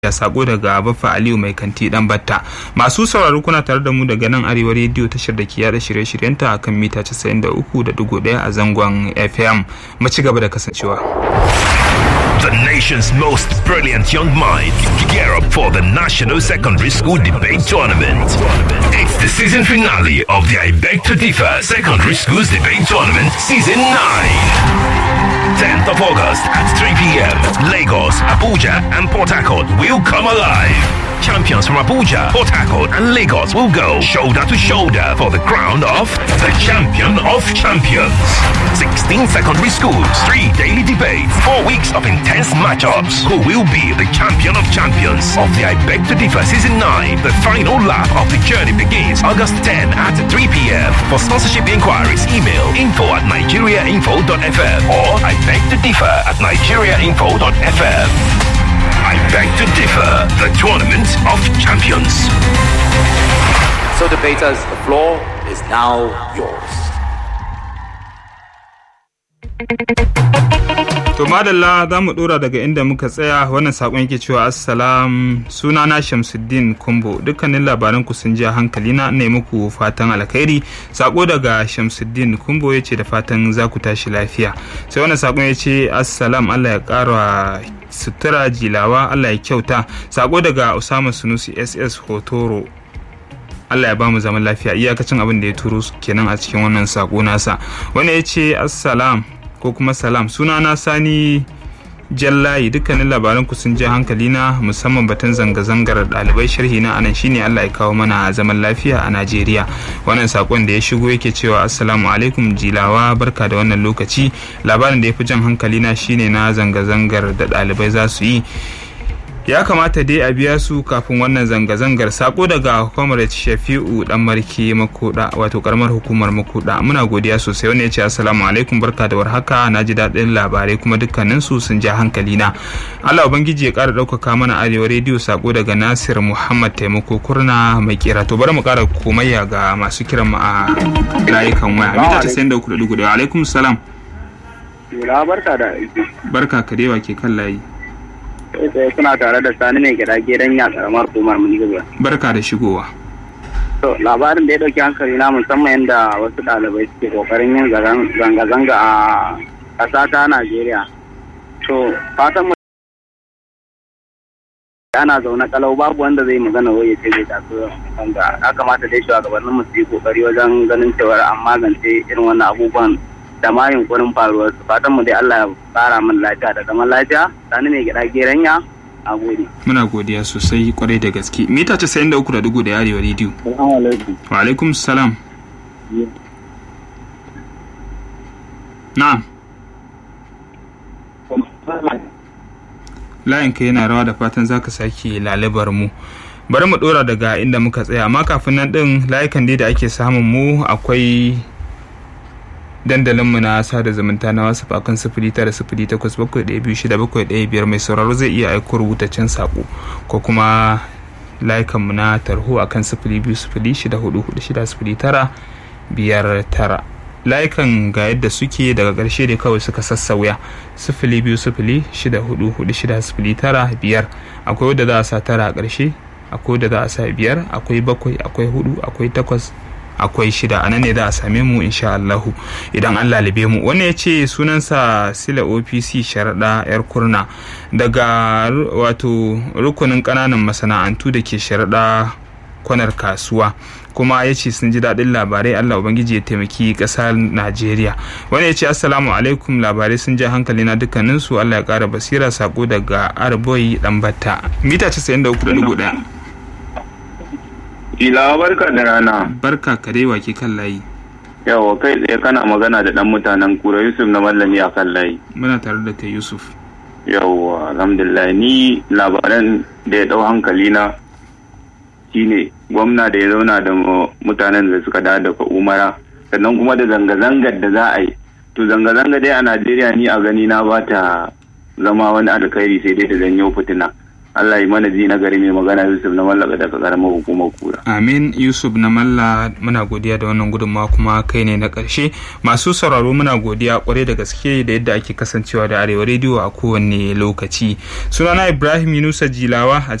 ya sako daga baffa aliyu mai kanti dan batta masu sauraro kuna tare da mu daga nan arewa rediyo tashar da ke yada shirye-shiryenta a kan mita 93.1 a zangon fm mu ci gaba da kasancewa The nation's most brilliant young minds gear up for the National Secondary School Debate Tournament. It's the season finale of the I Beg to Differ Secondary Schools Debate Tournament Season 9. 10th of August at 3 p.m. Lagos, Abuja, and Port Harcourt will come alive. Champions from Abuja, Port Harcourt, and Lagos will go shoulder to shoulder for the crown of the champion of champions. 16 secondary schools, three daily debates, four weeks of intense matchups. Who will be the champion of champions of the I Beg to Differ Season 9? The final lap of the journey begins August 10 at 3 p.m. For sponsorship inquiries, email info at nigeriainfo.fm or I beg to differ at nigeriainfo.fm. I beg to differ, the tournament of champions. So, debaters, the floor is now yours. To madalla za mu dora daga inda muka tsaya wannan sakon yake cewa assalam sunana Shamsuddin Kumbo dukkanin labaran ku sun ji hankali na ne muku fatan alkhairi sako daga Shamsuddin Kumbo yace da fatan za ku tashi lafiya sai wannan sakon yace assalam Allah ya kara sutura jilawa Allah ya kyauta sako daga Usama Sunusi SS Hotoro Allah ya bamu zaman lafiya iyakacin abin da ya turo kenan a cikin wannan sako nasa wani ya ce assalam ko kuma salam sunana sani jallayi dukkanin labaran ku sun je hankali na musamman batun zanga-zangar ɗalibai sharhi na anan shine Allah ya kawo mana zaman lafiya a Najeriya wannan sakon da ya shigo yake cewa assalamu alaikum jilawa barka da wannan lokaci labarin da ya fi jan hankali na shine na zanga-zangar da ɗalibai za su yi ya kamata dai a biya su kafin wannan zanga-zangar sako daga comrade shafi'u dan marke makoda wato karamar hukumar makoda muna godiya sosai wani ya ce assalamu alaikum barka da warhaka na ji daɗin labarai kuma dukkanin su sun ja hankali na allah ubangiji ya ƙara ɗaukaka mana arewa rediyo sako daga nasir muhammad taimako kurna mai kera to bari mu ƙara komayya ga masu kiran mu a layukan waya mita casa'in da uku da dugu da alaikum salam barka da barka ka dewa ke kan layi sai suna tare da sani mai gida gidan ya karamar kumar munigaba barka da shigowa to labarin da ya dauki hankali na musamman yadda wasu ɗalibai suke kokarin yin zanga-zanga a ƙasa ta najeriya to fatan mu ana zaune kalau babu wanda zai magana wai ya ce zai taso zanga ya kamata dai shugabannin mu su yi kokari wajen ganin cewar an magance irin wannan abubuwan da ma yunkurin faruwar su fatan mu dai Allah ya fara min lafiya da zaman lafiya sani mai gida geranya a gode muna godiya sosai kwarai da gaske mita casa'in da uku da dugu da yarewa rediyo wa alaikum salam na layin ka yana rawa da fatan zaka sake lalibar mu bari mu dora daga inda muka tsaya amma kafin nan din layukan dai da ake samun mu akwai dandalinmu na sada zumunta na wasu akan sifili tara sifili takwas bakwai ɗaya biyu shida bakwai ɗaya biyar mai sauraro zai iya aiko rubutaccen saƙo ko kuma layukanmu na tarho akan sifili biyu sifili shida hudu hudu shida sifili tara biyar tara layukan ga yadda suke daga ƙarshe ne kawai suka sassauya sifili biyu sifili shida hudu hudu shida sifili tara biyar akwai wadda za a sa tara a ƙarshe akwai wadda za a sa biyar akwai bakwai akwai hudu akwai takwas akwai shida a nan ne za a same mu insha Allahu idan an lalibe mu wani ya ce sunansa sila opc sharaɗa yar kurna daga wato rukunin ƙananan masana'antu da ke sharaɗa kwanar kasuwa kuma ya ce sun ji daɗin labarai Allah Ubangiji ya taimaki ƙasar Najeriya wani ya ce assalamu alaikum labarai sun ja hankali na dukkaninsu Allah ya ƙara basira sako daga arboyi ɗanbata mita 93.1 Ilawa barka da rana. Barka karewa ke kan layi. Yawa kai tsaye kana magana da ɗan mutanen kura Yusuf na mallami a kan layi. Muna tare da kai Yusuf. Yawa alhamdulillah ni labaran da ya ɗau hankali na shine gwamna da ya zauna da mutanen da suka dawo daga umara sannan kuma da zanga-zangar da za a yi. To zanga-zanga dai a Najeriya ni a gani na ba ta zama wani alkhairi sai dai da zanyo fitina. Allah yi mana ji na gari mai magana Yusuf na mallaka daga karamar hukumar kura. Amin Yusuf na malla muna godiya da wannan gudunmawa kuma kai ne na ƙarshe masu sauraro muna godiya kwarai da gaske da yadda ake kasancewa da arewa rediyo a kowanne lokaci sunana Ibrahim Yunusa Jilawa a